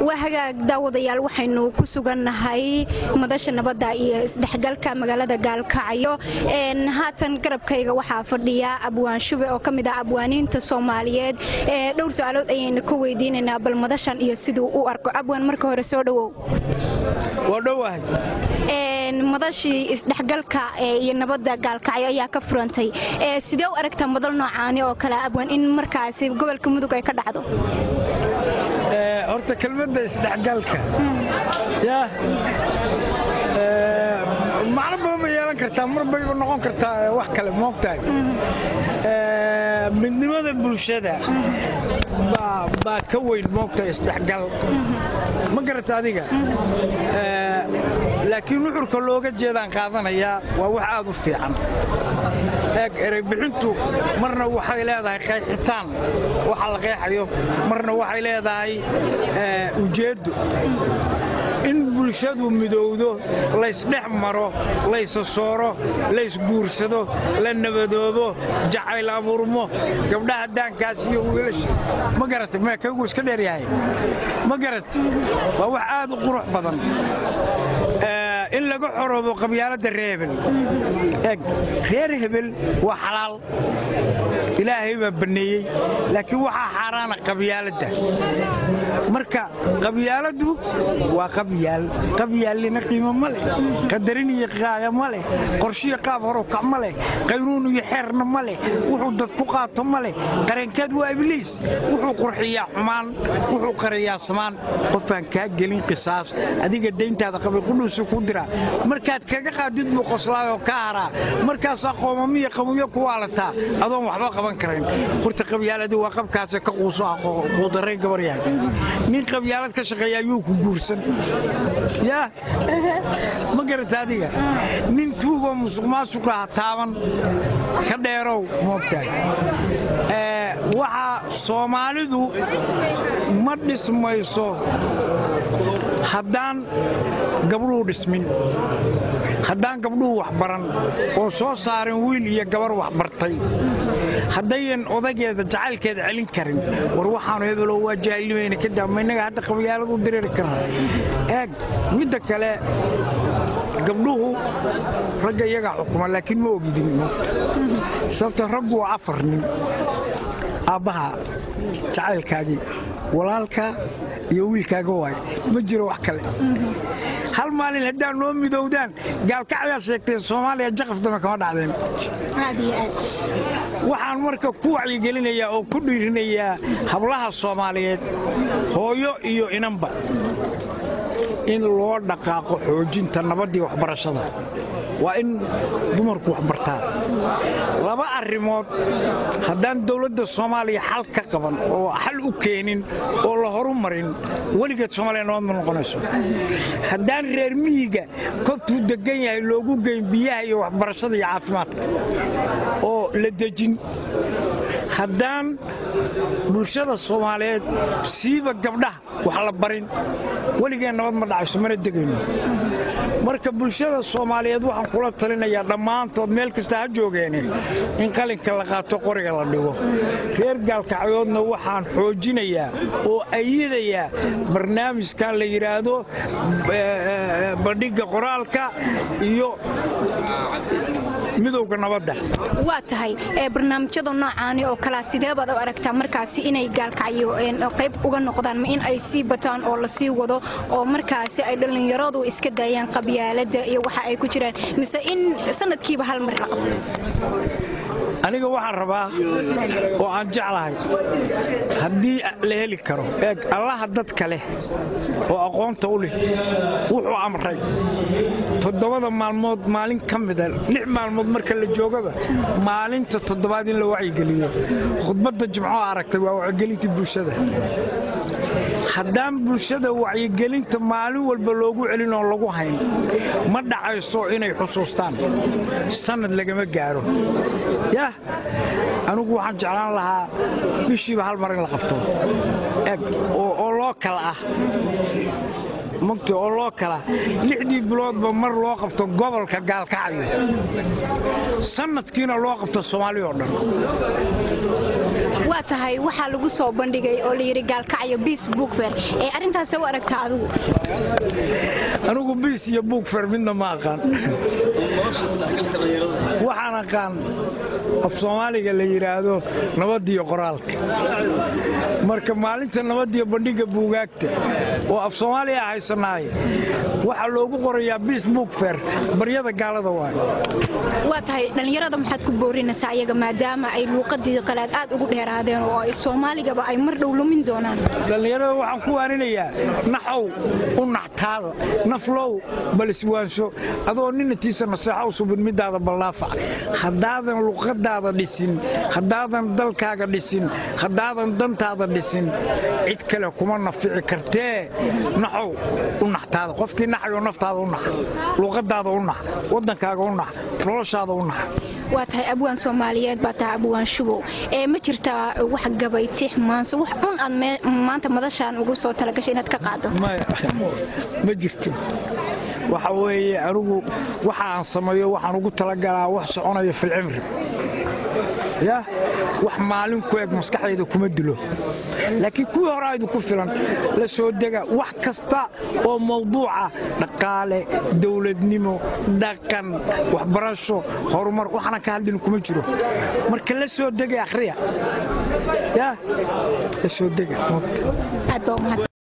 waa hagaag daawadayaal waxaynu ku sugannahay madasha nabadda iyo isdhexgalka magaalada gaalkacyo haatan garabkayga waxaa fadhiya abwaan shube oo ka mid ah abwaaniinta soomaaliyeed dhowr su-aalood ayaynu ka weydiinaynaa bal madashan iyo siduu u arko abwaan marka hore soo dhowow madashii isdhexgalka iyo nabadda gaalkacyo ayaa ka furantay sidee u aragtaa madal noocaani oo kale abwaan in markaasi gobolka mudug ay ka dhacdo horta kelmadda isdhexgalka ya macno badan bay yeelan kartaa mar bayba noqon kartaa wax kale moogtahay midnimada bulshada baa ka weyn moogtahay isdhexgal ma garata adiga laakiin nuxurka looga jeedaan qaadanayaa waa wax aad u fiican eeg ereybixintu marna waxay leedahay qayxitaan waxa la qeexayo marna waxay leedahay ujeeddo in bulshadu midowdo laysdhex maro laysasooro laysguursado la nabadoobo jacayl abuurmo gabdhaha daankaas iyo wiilasha ma garata mee kaygu iska dheeryahay ma garat waa wax aad u qurux badan in laga xoroobo qabyaaladda reer hebel eg reer hebel waa xalaal ilaahay baa banneeyey laakiin waxaa xaaraana qabyaaladda marka qabyaaladdu waa qabyaal qabyaalina qiimo ma leh qadarin iyo qaaya ma leh qorshiyo qaab horukac ma leh qaynuun iyo xeerna ma leh wuxuu dad ku qaato ma leh qarankeed waa ibliis wuxuu qurxiyaa xumaan wuxuu qariyaa samaan qofaan kaa gelin qisaas adiga dayntaada qabay qudhuusu ku dira markaad kaga qaadid buu qoslaayoo ka haraa markaasaa qoomamiyo qabuyo ku waalataa adoon waxba qaban karayn horta qabyaaladii waa qabkaase ka quuso quudarayn gabaryahay nin qabyaalad ka shaqeeya ayuu ku guursan yaa ma garata adiga nin tuugoo musuq maasuqa ha taaban ka dheerow moogtahay waxaa soomaalidu ma dhismayso haddaan gabdhuhu dhismin haddaan gabdhuhu waxbaran oo soo saarin wiil iyo gabar waxbartay haddayan odageeda jacaylkeeda celin karin war waxaanu hebelow waa jaahilnimayna ka daama innaga hadda qabyaalad u diriiri karna eeg midda kale gabdhuhu ragga iyagaa xukuma laakiin ma ogidin sababta raggu waa afar nin aabbaha jacaylkaagii walaalka iyo wiilkaaga waay ma jiro wax kale hal maalin haddaa noo midowdaan gaalkacdaad sheegteen soomaaliya jaqaf dame kama dhacdeen waxaan marka ku wacyigelinayaa oo ku dhiirinayaa hablaha soomaaliyeed hooyo iyo inanba in loo dhaqaaqo xoojinta nabaddii waxbarashada waa in dumarku wax bartaan laba arrimood haddaan dawladda soomaaliya xal ka qaban oo xal u keenin oo la horu marin weligeed soomaaliya nabad ma noqonayso haddaan reer miyiga kobtuu deggan yahay loogu geyn biyaha iyo waxbarashada iyo caafimaadka oo la dejin haddaan bulshada soomaaliyeed siiba gabdhaha wax la barin weligeen nabad ma dhacayso mana degayno marka bulshada soomaaliyeed waxaan kula talinayaa dhammaantood meel kasta ha joogeene in qalinka la qaato qoriga la dhigo reer gaalkacyoodna waxaan xoojinayaa oo ayadayaa barnaamijkan la yidhaahdo bandhigga qoraalka iyo midowga nabadda waa tahay barnaamijyada noocaani oo kalea sidee baad u aragtaa markaasi inay gaalkacyo qayb uga noqdaan ma in ay sii bataan oo la sii wado oo markaasi ay dhallinyaradu iska daayaan qabyaaladda iyo waxa ay ku jiraan mise in sanadkiiba hal mar la qabto aniga waxaan rabaa oo aan jeclahay haddii la heli karo eeg allaha dadka leh oo aqoonta u leh wuxuu amray toddobada maalmood maalin ka mida lix maalmood marka la joogaba maalinta toddobaad in la wacyigeliyo khudbadda jimco aragtay waa wacyigelintii bulshada haddaan bulshada wacyigelinta maalin walba loogu celin oo lagu hayn ma dhacayso inay xusuustaan sannad lagama gaaro yah anigu waxaan jeclaan lahaa bishiiba hal mar in la qabto eg oo loo loo kala ah mugta oo loo kala lixdii biloodba mar loo qabto gobolka gaalkacyo sannadkiina loo qabto soomaali oo dhan waa tahay waxaa lagu soo bandhigay oo layidhi gaalkacyo biis buugfer ee arrintaase u aragtaa adigu anigu biis iyo buugfer midna ma aqaan waxaan aqaan af soomaaliga la yidhaahdo nabadiyo qoraalka marka maalinta nabadiyo bandhigga buugaagta oo af soomaaliya haysanaaye waxaa loogu qorayaa biis buugfer baryada gaalada waayo waa tahay dhallinyarada maxaad ku boorinaysaa ayaga maadaama ay luuqadii qalaad aad ugu dheeraadeen oo ay soomaaligaba ay mar dhow lumin doonaan dhallinyarada waxaan ku waarinayaa naxow u naxtaada naflow bal iswaansho adoo ninatiisa naseexa u subin midaada ballaafac haddaadan luqadaada dhisin haddaadan dalkaaga dhisin haddaadan dantaada dhisin cid kale kuma nafici kartee naxow u naxtaada qofkii naxayoo naftaada u nax luqadaada u nax waddankaaga u nax noloshaada u nax waa tahay abwaan soomaaliyeed baa tahay abwaan shubow ee ma jirtaa wax gabay tix maanse wax un aad maanta madashaan ugu soo talagashay inaad ka qaado ma jirto waxa weeye anigu waxa aan sameeyo waxaan ugu talagalaa wax soconaya filcimri ya wax maalin ku eg maskaxdayda kuma dilo laakiin kuwii horaa idinku filan la soo dega wax kasta oo mawduuca dhaqaale dowladnimo dhaqan waxbarasho horumar waxna ka hadlin kuma jiro marka la soo dega akhriya ya la soo dega aad baa umahadsan